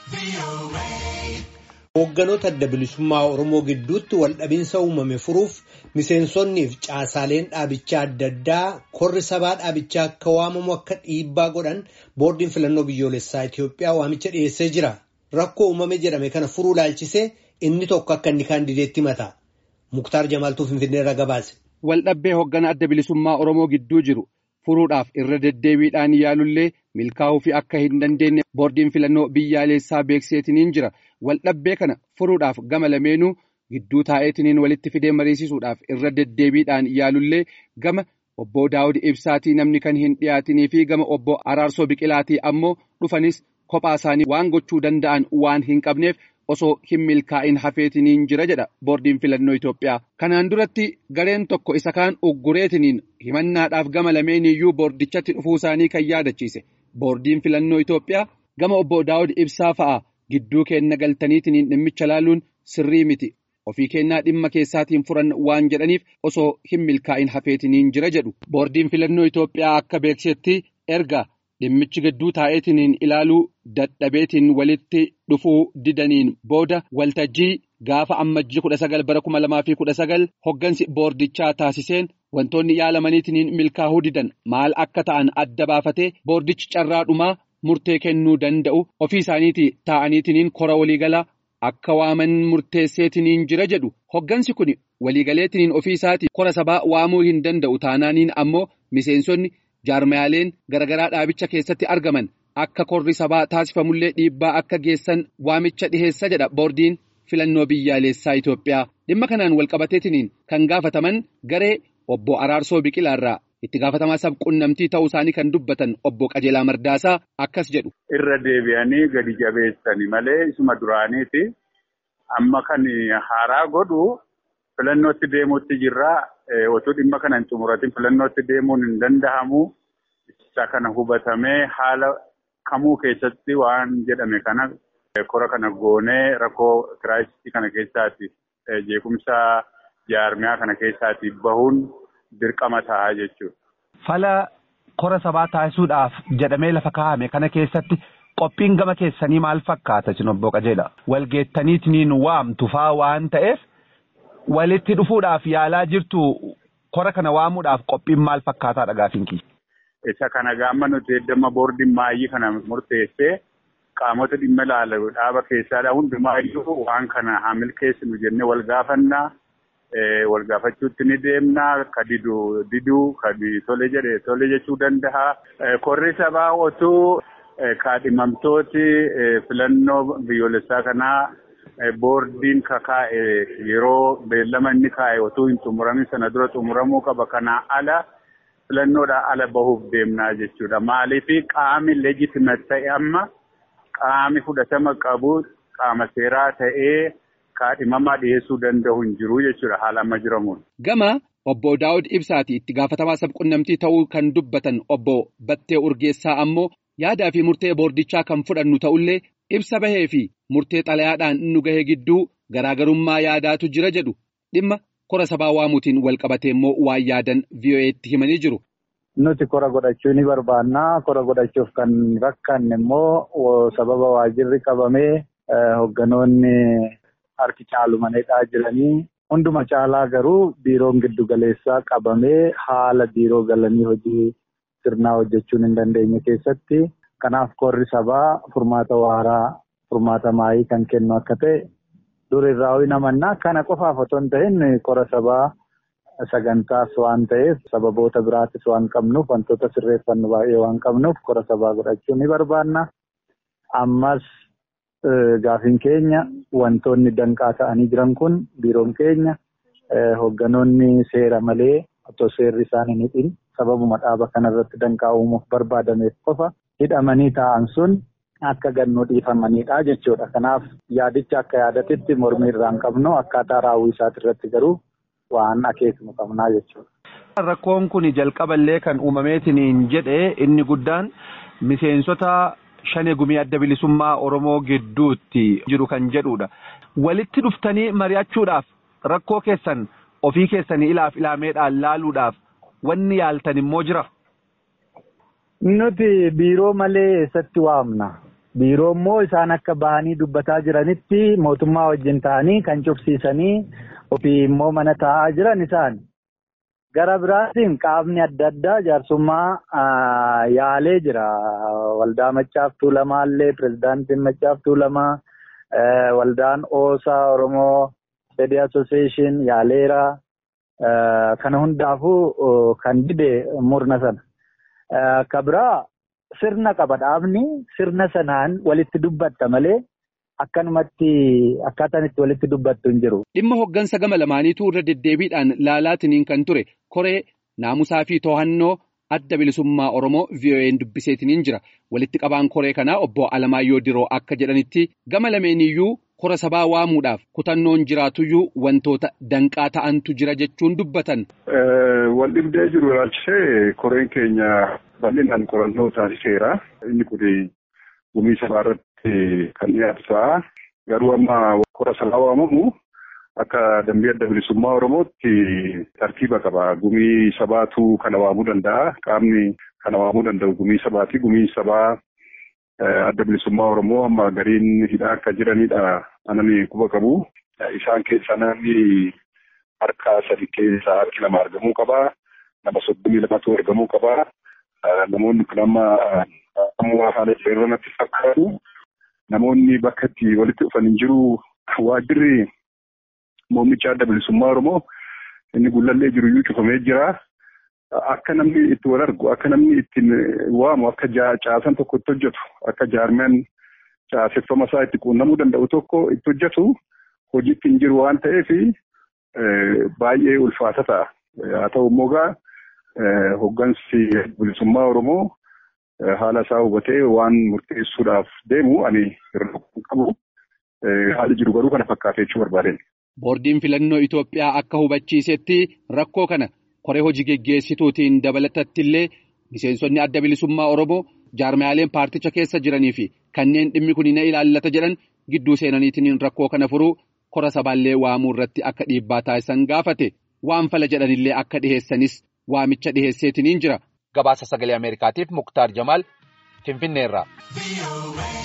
Hoogganoota adda bilisummaa Oromoo gidduutti waldhabinsa uumame furuuf miseensonnii fi caasaaleen dhaabichaa adda addaa korri sabaa dhaabichaa akka waamamu akka dhiibbaa godhan boordiin filannoo biyyoolessaa Itoophiyaa waamicha dhiyeessee jira. Rakkoo uumame jedhame kana furuu ilaalchisee inni tokko akka inni kaandideetti himata. Muktaar Jamaaltuu Finfinneerra gabaase. Waldhabbee hoogganaa adda bilisummaa Oromoo gidduu jiru furuudhaaf irra deddeebiidhaan yaalullee milkaa'uu fi akka hin dandeenye boordiin filannoo biyyaalessaa beekseetiniin jira. Waldhabbee kana furuudhaaf gama lameenuu gidduu taa'eetiniin walitti fidee mariisisuudhaaf irra deddeebiidhaan yaalullee gama obbo Daawud Ibsaatii namni kan hin dhiyaatinii fi gama obbo Araarsoo Biqilaatii ammoo dhufanis kophaa isaanii waan gochuu danda'an waan hin qabneef osoo hin milkaa'in hafeetiniin jira jedha boordiin filannoo Itoophiyaa. Kanaan duratti gareen tokko isa kaan uggureetiniin himannaadhaaf gama lameeniyyuu boordichatti dhufuu isaanii kan yaadachiise. Boordiin filannoo Itoophiyaa gama obbo Daawud Ibsaa fa'a. Gidduu keenna galtaniitiin dhimmicha laaluun sirrii miti ofii kennaa dhimma keessaatiin furan waan jedhaniif osoo hin milkaa'in hafeetiniin jira jedhu boordiin filannoo Itoophiyaa akka beeksetti erga dhimmichi gidduu taa'eetiniin ilaaluu dadhabeetiin walitti dhufuu didaniin booda waltajjii gaafa ammajjii kudha sagal bara kuma lamaa fi kudha sagal hoggansi boordichaa taasiseen wantoonni yaalamaniitiin milkaa'uu didan maal akka ta'an adda baafatee boordichi carraa dhumaa. Murtee kennuu danda'u ofii isaaniitii taa'aniitiniin kora waliigalaa akka waaman murteesseetiniin jira jedhu hoggansi kun waliigaleetiniin ofii isaatii kora sabaa waamuu hin danda'u taanaaniin ammoo miseensonni jaarmayaaleen garaagaraa dhaabicha keessatti argaman akka korri sabaa taasifamullee dhiibbaa akka geessan waamicha dhiheessa jedha boordiin filannoo biyyaalessaa Itoophiyaa dhimma kanaan walqabateetiniin kan gaafataman garee obbo Araarsoo Biqilaarraa. itti gaafatamaa sab qunnamtii ta'uu isaanii kan dubbatan obbo Qajeelaa Mardaasaa akkas jedhu. Irra deebi'anii gadi jabeessani malee isuma duraaniiti. Amma kan haaraa godhu filannootti deemuutti jirra. Otoo dhimma kana hin xumuratin filannootti deemuun hin danda'amu. Isa kana hubatamee haala kamuu keessatti waan jedhame kana kora kana goonee rakkoo kiraayisii kana keessaati jeequmsa jaarmiyaa kana keessaati bahuun. Dirqama ta'a jechuudha. Fala kora sabaa taasisuudhaaf jedhamee lafa kaa'ame kana keessatti qophiin gama keessanii maal fakkaata sin obbo Qajeelaa? Walgeettaniitiin waamtu faa waan ta'eef walitti dhufuudhaaf yaalaa jirtu kora kana waamuudhaaf qophiin maal fakkaataa dhagaafinki? Isa kana gaama nuti eddama boordiin maayii kana murteessee qaamota dhimma ilaalu dhaaba keessaadha hundumaayyuu waan kana haa milkeessinu jennee wal gaafannaa. wal gaafachuutti ni deemna ka didu diduu ka tole jedhe tole jechuu danda'a. Korri sabaa otuu kaadhimamtooti filannoo biyyoolessaa kanaa boordiin kakaa'e yeroo beellama inni kaa'e otuu hin xumuramin sana dura xumuramuu qaba. Kanaa ala filannoodhaa ala bahuuf deemnaa jechuudha. Maaliif qaami leejitimet ta'e amma qaami fudhatama qabu qaama seeraa ta'ee. kaadhimamaa dhiyeessuu danda'u hin jiru jechuudha haala amma jiramuun. Gama obbo Daawud Ibsaati itti gaafatamaa sabqunnamtii ta'uu kan dubbatan obbo Battee Urgeessaa ammoo yaadaa fi murtee boordichaa kan fudhannu ta'ullee ibsa bahee fi murtee xalayaadhaan nu gahee gidduu garaagarummaa yaadaatu jira jedhu dhimma kora sabaa waamuutiin wal qabatee immoo waan yaadan VOA'tti himanii jiru. Nuti kora godhachuu ni barbaanna. Kora godhachuuf kan rakkanne immoo sababa waajirri qabamee hoogganoonni. Harki caalumaneedhaa jiranii hunduma caalaa garuu biiroon giddu galeessaa qabamee haala biiroo galanii hojii sirnaa hojjechuun hin dandeenye keessatti kanaaf korri sabaa furmaata waaraa furmaata maayii kan kennu akka ta'e dur irraa namannaa kana qofaaf otoo hin ta'in kora sabaa sagantaas waan ta'eef sababoota biraatis waan qabnuuf wantoota sirreeffannu baay'ee waan qabnuuf kora sabaa godhachuu ni barbaanna ammas. Gaafiin keenya wantoonni danqaa ta'anii jiran kun biiroon keenya hoogganoonni seera malee otoo seerri isaan hin hidhin sababuma dhaaba kanarratti danqaa uumuuf barbaadameef qofa hidhamanii taa'an sun akka gannoo dhiifamanidha jechuudha. Kanaaf yaadicha akka yaadatitti mormii irraa hin qabnu akkaataa raawwii isaati irratti garuu waan akeeknu qabnaa jechuudha. Rakkoon kun jalqaballee kan uumameetiin jedhe inni guddaan miseensota. Shanee gumii adda bilisummaa Oromoo gidduutti jiru kan jedhudha. Walitti dhuftanii mari'achuudhaaf rakkoo keessan ofii keessanii ilaaf ilaameedhaan laaluudhaaf wanni yaaltan immoo jira. Nuti biiroo malee eessatti waamna. biiroo immoo isaan akka bahanii dubbataa jiranitti mootummaa wajjin ta'anii kan cufsiisanii ofii immoo mana taa'aa jiran isaan. Gara biraatiin qaamni adda addaa jaarsummaa yaalee jira. Waldaa Maccaaf Tuulamaallee pirezidaantiin Maccaaf Tuulamaa waldaan Oosaa Oromoo Stedii Association yaaleera. Kana hundaafuu kan dide murna sana. Ka biraa sirna qaba dhaabni sirna sanaan walitti dubbatta malee akkanumatti akkaataan itti walitti dubbattu hin jiru. Dhimma hoggansa gama lamaaniitu irra deddeebiidhaan laalaatiniin kan ture koree naamusaa fi to'annoo adda bilisummaa Oromoo VOA'n dubbiseetiniin jira. Walitti qabaan koree kanaa obbo Alamaayyoo Diroo akka jedhanitti gama lameeniyyuu kora sabaa waamuudhaaf kutannoon jiraatuyyuu wantoota danqaa ta'antu jira jechuun dubbatan. Wal dhibdee jiru ilaalchisee koreen keenya bal'inaan qorannoo taasiseera. Inni kun gumii sabaa irratti kan dhiyaatu ta'a. Garuu amma kora sabaa waamamu akka dambii adda bilisummaa Oromootti tartiiba qaba. Gumii sabaatu kana waamuu danda'a. Qaamni kana waamuu danda'u gumii sabaati. Gumii sabaa adda bilisummaa Oromoo amma gariin hidhaa akka jiranidha. Anani quba qabu. Isaan keessaa namni harka sadi keessaa harki lama argamuu qaba. Nama soddomii lamatu argamuu qaba. Namoonni kun amma ammoo haala irra natti fakkaatu. Namoonni bakka itti walitti dhufan hin jiru. Waajjirri muummicha adda bilisummaa Oromoo inni gullallee jiru iyyuu cufamee jira. Akka namni itti wal argu, akka namni ittiin waamu, akka caasan tokko itti hojjetu, akka jaarmeen caaseffama isaa itti quunnamuu danda'u tokko itti hojjetu hojiitti hin jiru waan ta'eef baay'ee ulfaata ta'a. Haa ta'u immoo gaa hoggansi bilisummaa Oromoo haala isaa hubatee waan murteessuudhaaf deemu ani irra qabu. Haali jiru garuu kana fakkaatee jechuu barbaadeen. Boordiin filannoo Itoophiyaa akka hubachiisetti rakkoo kana koree hojii geggeessituutiin dabalatatti illee miseensonni adda bilisummaa Oromoo jaarmiyaaleen paarticha keessa jiranii fi kanneen dhimmi kun na ilaallata jedhan gidduu seenaniitiin rakkoo kana furuu kora sabaallee waamuu irratti akka dhiibbaa taasisan gaafate waan fala jedhanillee akka dhiheessanis waamicha dhiheesseetiniin jira. Gabaasa sagalee Ameerikaatiif Muktaar Jamaal Finfinneerraa.